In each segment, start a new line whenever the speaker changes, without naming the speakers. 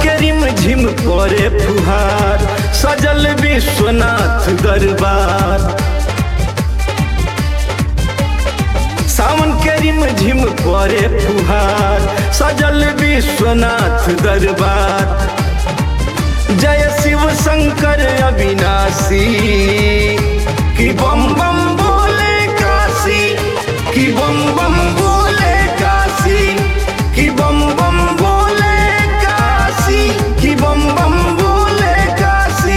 के रिम झिम करे फुहार सजल विश्वनाथ दरबार सावन के रिम झिम करे फुहार सजल विश्वनाथ दरबार जय शिव शंकर अविनाशी कि बम बम बोले काशी कि बम बम बोले काशी कि बम बम बोले काशी कि बम बम बोले काशी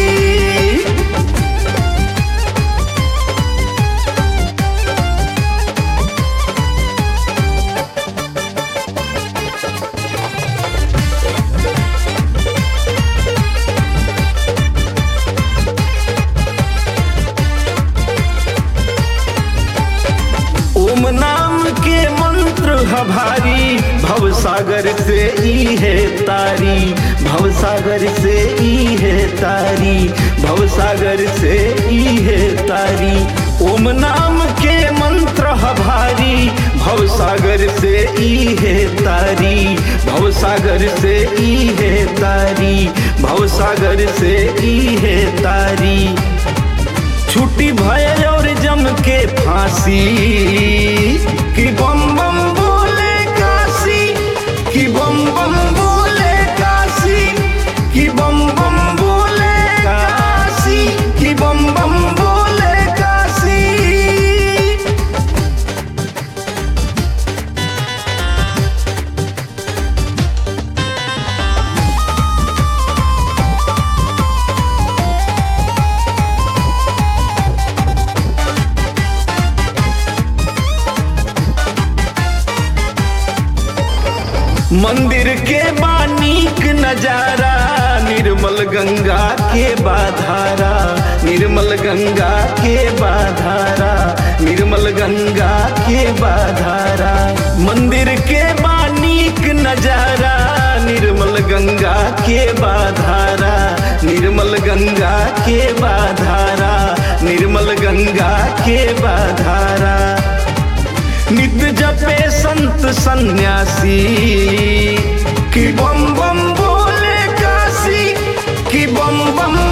ओम नाम के मंत्र ह भारी भव सागर से ई है तारी भव सागर से ई है तारी भव सागर से ई है तारी ओम नाम के मंत्र ह भारी भव सागर से ई है तारी भव सागर से ई है तारी भव सागर से ई है तारी छुट्टी भय और जम के फांसी कि बम बम बोले काशी कि बम बम बोले काशी कि बम बम बोले काशी कि बम बम बोले काशी मंदिर के बानीक नजारा निर्मल गंगा के बाधारा निर्मल गंगा के बाधारा निर्मल गंगा के बाधारा मंदिर के बानीक नजारा निर्मल गंगा के बाधारा निर्मल गंगा के बाधारा निर्मल गंगा के बाधारा नित्य जपे संत सन्यासी कि बम बम बोले काशी कि बम बम